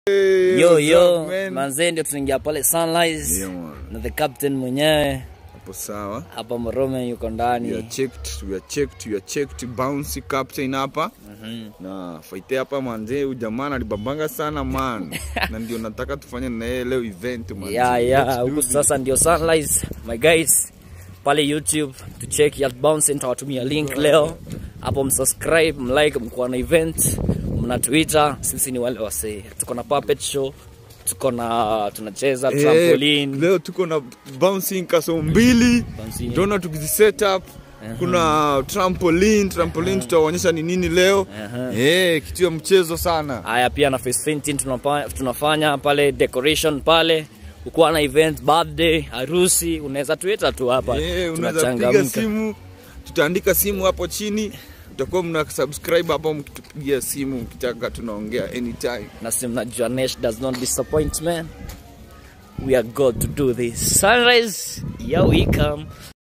Yo what's yo, up, man? manzee ndio tunaingia pale Sunrise Yeah, man. na the captain mwenyewe Hapo sawa. hapa Morome yuko ndani. We are checked, we are checked, we are checked. Bouncy captain hapa. Na fight hapa manze, huyu jamaa alibambanga sana man. na ndio nataka tufanye na yeye leo event man. Yeah, yeah, huku sasa ndio Sunrise. My guys, pale YouTube to check ya bounce nitawatumia link leo. Hapo msubscribe, mlike, mkuwa na event, mna Twitter, sisi ni wale wasee. Tuko na puppet show, tuko na tunacheza Eh, trampoline. leo tuko na bouncing kaso mbili Bouncing. tutaona tukizi set up kuna trampoline trampoline tutaonyesha ni nini leo eh kitu ya mchezo sana Haya pia na face painting tunapa, tunafanya pale decoration pale ukuwa na event birthday harusi unaweza tuita tu hapa Eh, unaweza piga tunachangamka simu tutaandika simu hapo chini utakuwa mna subscribe hapo mkitupigia simu mkitaka tunaongea anytime na si mnajua Nesh does not disappoint man we are God to do this sunrise here we come